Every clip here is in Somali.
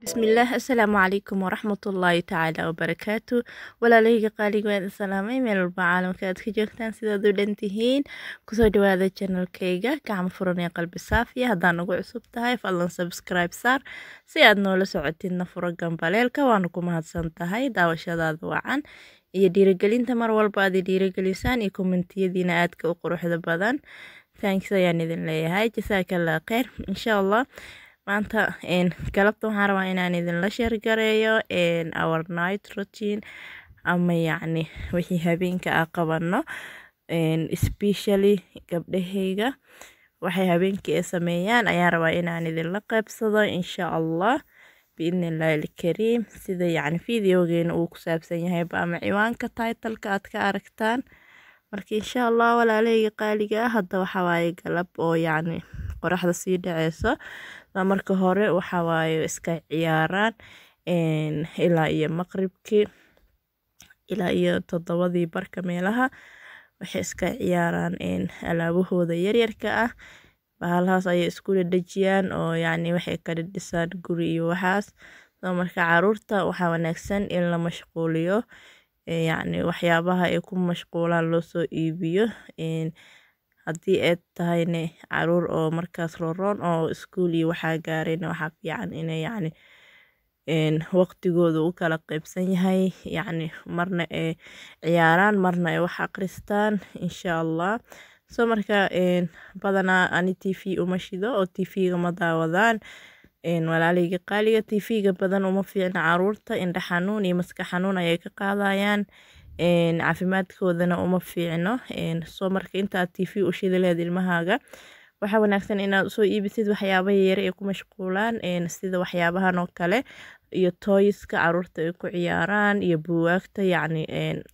bismillaah assalaamu calaykum waraxmatullaahi tacaala wabarakaatu walaalahayga qaaliga waad salaamay meel walba caalamka aad ka joogtaan sidaad u dhan tihiin kusoo dhawaada janalkayga gacmo furan ee qalbi saafiya haddaan ugu cusub tahay fadlan subscribe saar si aad noola socotidna furo gambaleelka waana ku mahadsan tahay daawashadaada wacan iyo dhiirigelinta mar walba aad dhiirigelisaan iyo kommentiyadiina aadka u quruxda badan thanks ayaan idin leeyahay jasaakallah kheyr insha allah maanta galabta waxaan rabaa inaan idinla sheergareeyo our night routine ama yacni wixii habeenka a qabano especially gabdhahayga waxay habeenkii ay sameeyaan ayaan rabaa inaan idinla qeybsado insha allah biidni illaahi alkariim sida yacni videogeena uu ku saabsan yahayba ama ciwaanka titleka aad ka aragtaan marka insha allah walaalahayga qaaliga ah hadda waxaa waaye galab oo yacni qoraxda sii dhaceyso marka hore waxa waaye iska ciyaaraan ilaa iyo maqribkii ilaa iyo toddobadii barka meelaha waxay iska ciyaaraan alaabahooda yaryarka ah bahalahaas ayay isku dhadhejiyaan oo yacni waxay ka dhidhisaan guri iyo waxaas marka caruurta waxaa wanaagsan in la mashquuliyo yacni waxyaabaha ay ku mashquulaan loo soo iibiyo haddii aad tahayne caruur oo markaas rooroon oo iskuul iyo waxaa gaarayna waxaa fiican inay yacni waqtigooda u kala qeybsan yahay yacni marna ay ciyaaraan marna ay wax aqristaan insha allah so marka badanaa ani t v uma shido oo t v-ga ma daawadaan walaalahayga qaaliga t v-ga badan uma fiicna caruurta indha xanuun iyo maska xanuun ayay ka qaadayaan caafimaadkoodana uma fiicno soo marka intaad t v u shidi laheed ilmahaaga waxaa wanaagsan inaad usoo iibisid waxyaabaha yare ay ku mashquulaan sida waxyaabahan oo kale iyo toyiska caruurta ay ku ciyaaraan iyo buwaagta yacni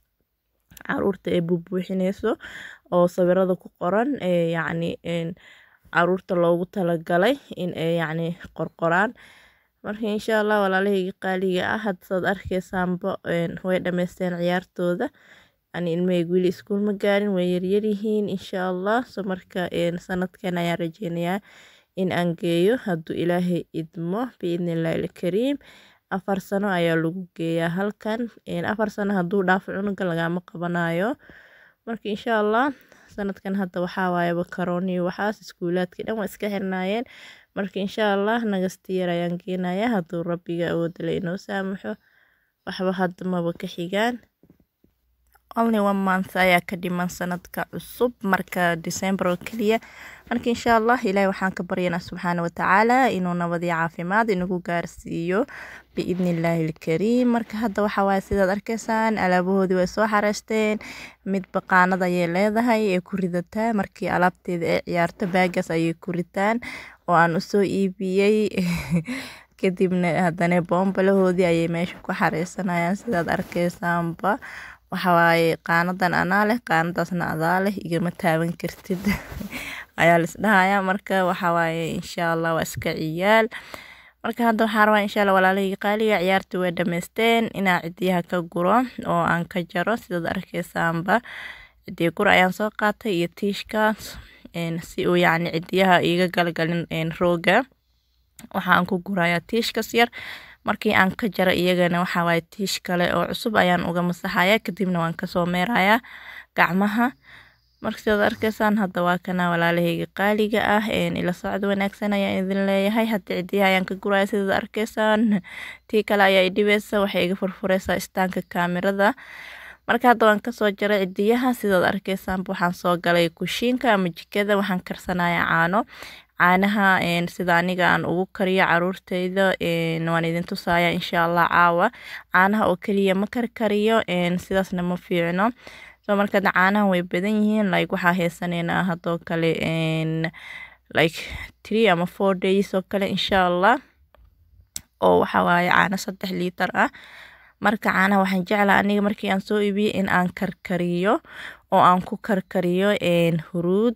caruurta ay bubuuxineyso oo sawirada ku qoran yacni caruurta loogu talagalay in ay yacni qorqoraan marka insha allah walaalahayga qaaliga ah haddaad arkeysaanba way dhameysteen ciyaartooda ani ilmahayga weli iskuul ma gaarin way yaryaryihiin insha allah so marka sanadkan ayaan rajeynayaa in aan geeyo hadduu ilaahay idmo biidni illaahi alkariim afar sano ayaa lagu geeyaa halkan afar sano hadduu dhaafo cunuga lagama qabanayo marka insha allah sanadkan hadda waxaa waayaba karooniyo waxaas iskuulaadkii dhan waa iska xirnaayeen marka insha allah nagasti yar ayaan geenayaa hadduu rabbiga awoodale inoo saamaxo waxba hadda maba ka xigaan only one month ayaa ka dhiman sanadka cusub marka december oo keliya marka insha allah ilaahay waxaan ka baryanaa subxaana watacaala inuu nabadii caafimaad inagu gaarsiiyo biidni illaahi alkariim marka hadda waxaa waaye sidaad arkeysaan alaabahoodii way soo xareysteen mid baqaanad ayay leedahay ee ku ridataa markii alaabteeda ay ciyaarto baagaas ayay ku ritaan oo aan usoo iibiyey kadibna haddana boombalahoodii ayay meesha ku xareysanayaan sidaad arkeysaanba waxawaaye qaanadan anaa leh qaanadaasna adaa leh igama taaban kartid ayaa laisdhahayaa marka waxawaaye insha allah waa iska ciyaal marka hadda waxaa rabaa insha allah walaalahayga qaaliga ciyaarta way dhameysteen inaa cidiyaha ka guro oo aan ka jaro sidaad arkeysaanba cidiya gur ayaan soo qaatay iyo tiishkaas si uu yacni cidiyaha iiga galgalin rooga waxaan ku gurayaa tiishkas yar markii aan ka jaro iyagana waxaa waaye tiish kale oo cusub ayaan uga masaxaya kadibna waan kasoo meerayaa gacmaha marka sidaad arkeysaan hadda waa kana walaalahayga qaaliga ah ila socod wanaagsan ayaan idin leeyahay hadda cidiyaha ayaan ka guraya sidaad arkeysaan tii kale ayaa idhibeysa waxay iga furfureysaa istaanka kaamirada marka hadda waan kasoo jaray cidiyaha sidaad arkeysaanba waxaan soo galay kushiinka ama jikada waxaan karsanayaa caano caanaha sida aniga aan ugu kariyo caruurteyda waan idin tusaya insha allah caawa caanaha oo keliya ma karkariyo sidaasna ma fiicno so marka caanaha way badan yihiin like waxaa heesaneynaa hadoo kale like three ama four days oo kale insha allah oo waxa waaye caano saddex liitar ah marka caanaha waxaan jeclaa aniga markii aan soo iibiyey in aan karkariyo oo aan ku karkariyo huruud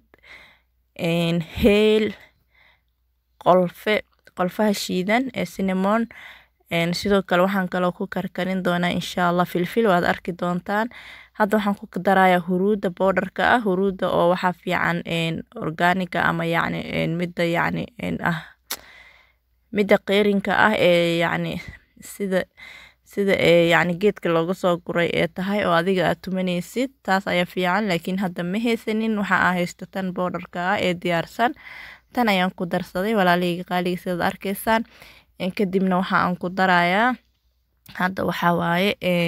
heel qolfe qolfaha shiidan ee cinnamon sidoo kale waxaan kaloo ku karkarin doonaa insha allah filfil waad arki doontaan hadda waxaan ku darayaa huruudda bowdharka ah huruudda oo waxaa fiican organiga ama yacni midda yacni ah midda qeyrinka ah ee yacni sida sida ee yacni geedka looga soo guray ee tahay oo adiga aad tumanaysid taas ayaa fiican laakiin hadda ma haysanin waxa aa haysto tan boodarka ah ee diyaarsan tan ayaan ku darsaday walaalahayga qaaliga sidaad arkaysaan kadibna waxa aan ku darayaa hadda waxaa waaye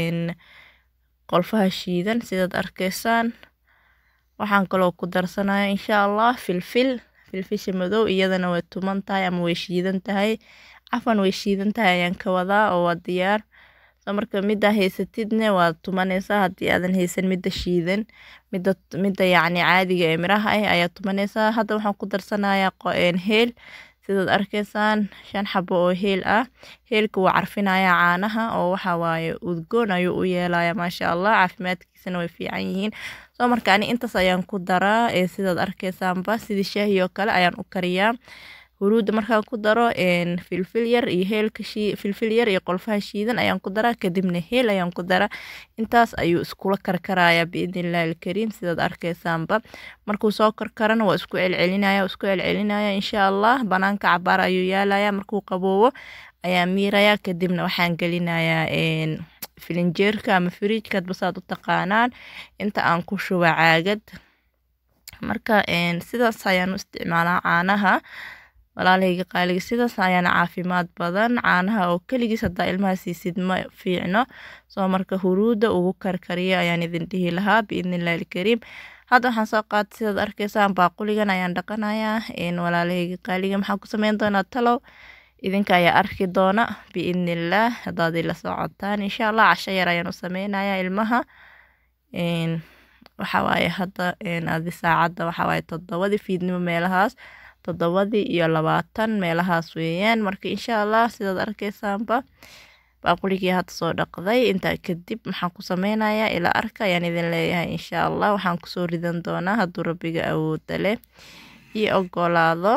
qolfaha shiidan sidaad arkaysaan waxaan kaloo ku darsanaya insha allah filfil filfisha madow iyadana way tuman tahay ama way shiidan tahay cafan way shiidan tahay ayaan ka wadaa oo waa diyaar so marka middaa haysatidne waad tumanaysaa haddii aadan haysan midda shiidan midda midda yacni caadiga ee miraha ah ayaad tumanaysaa hadda waxaan ku darsanayaa heel sidaad arkaysaan shan xabo oo heel ah heelka wuu carfinayaa caanaha oo waxa waaye udgoon ayuu u yeelaya maasha allah caafimaadkiisana way fiican yihiin soo marka ani intaas ayaan ku daraa ee sidaad arkaysaanba sidii shaahi oo kale ayaan u kariyaa huruudda markaan ku daro filfil yar iyo heelka filfil yar iyo qolfaha shiidan ayaan ku daraa kadibna heel ayaan ku daraa intaas ayuu iskula karkarayaa biidnillahi alkariim sidaad arkaysaanba markuu soo karkarana waa isku celcelinaya isku celcelinaya insha allah banaanka cabaar ayuu yaalaya markuu qaboobo ayaa miiraya kadibna waxaan gelinayaa filinjeerka ama fridjka hadba saad u taqaanaan inta aan ku shuba caagad marka sidaas ayaan u isticmaalaa caanaha walaalahayga qaaliga sidaas ayaana caafimaad badan caanaha oo keligiis haddaa ilmaha siisid ma fiicno soo marka huruudda ugu karkariya ayaan idin dhihi lahaa biidnillahi alkariim hadda waxaan soo qaatay sidaad arkaysaan baaquligan ayaan dhaqanayaa walaalahayga qaaliga maxaan ku sameyn doonaa talow idinka ayaa arki doona biidnillaah haddaad ila socotaan insha allah casho yar ayaan u sameynayaa ilmaha waxawaaye hadda adi saacadda waxawaaye toddobadii fiidnimo meelahaas toddobadii iyo labaatan meelahaas weeyaan marka insha allah sidaad arkaysaanba baaquligii hadda soo dhaqday intaa kadib maxaan ku sameynayaa ilaa arka ayaan idin leeyahay insha allah waxaan kusoo ridan doonaa hadduu rabbiga awooda leh iyo ogolaado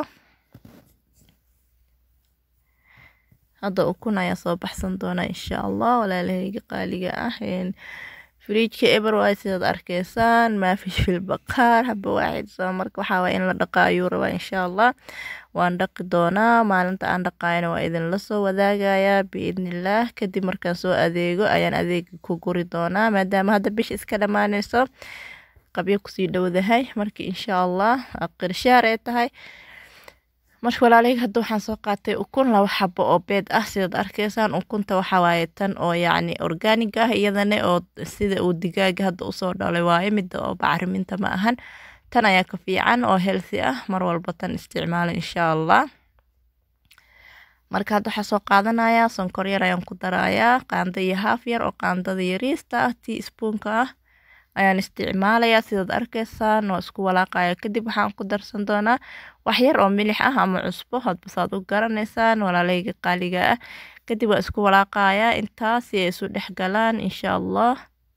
hadda ukun ayaa soo baxsan doona insha allah walaalahayga qaaliga ah fridjka eber waay sidaad arkaysaan maafish fil baqaar haba waaxid soo marka waxaa waay in la dhaqa ayuu rabaa insha allah waan dhaqi doonaa maalinta aan dhaqaayana waa idinla soo wadaagayaa biidnillaah kadib markaan soo adeego ayaan adeega ku guri doonaa maadaama hadda bish iska dhammaanayso qabyo kusii dhowdahay marka insha allah qirshaar ay tahay marka walaalahayga hadda waxaan soo qaatay ukun laba xabo oo beed ah sidaad arkaysaan ukunta waxaa waaye tan oo yacni organig ah iyadana oo sida uu digaaga hadda usoo dhalay waaye midda oo bacriminta ma ahan tan ayaa ka fiican oo healthy ah mar walba tan isticmaala insha allah marka hadda waxaa soo qaadanayaa sonkor yar ayaan ku darayaa qaando iyo haaf yar oo qaandada yariista ah tea spoonka ah ayaan isticmaalayaa sidaad arkaysaan waa isku walaaqaya kadib waxaan ku darsan doonaa wax yar oo milix ah ama cusbo hadba saad u garanaysaan walaalahayga qaaliga ah kadib waa isku walaaqayaa intaas si ay isu dhex galaan insha allah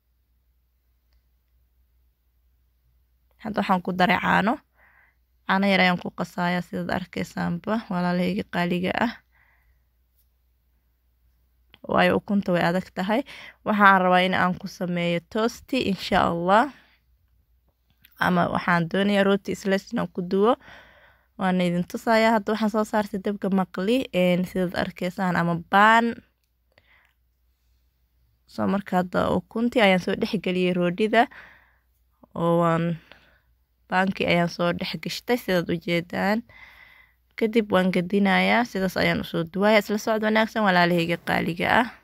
hadda waxaan ku daray caano caano yar ayaan ku qasayaa sidaad arkaysaanba walaalahayga qaaliga ah waayo ukunta way adag tahay waxaan rabaa in aan ku sameeyo tosti insha allah ama waxaan doonayaa rooti isles inaan ku duwo waana idin tusayaa hadda waxaan soo saartay dabka maqli sidaad arkaysaan ama baan soo marka hadda ukuntii ayaan soo dhexgeliyey roodhida oo waan baankii ayaan soo dhexgashtay sidaad ujeedaan kadib waan gadinayaa sidaas ayaan usoo duwaya isla socod wanaagsan walaalahayga qaaliga ah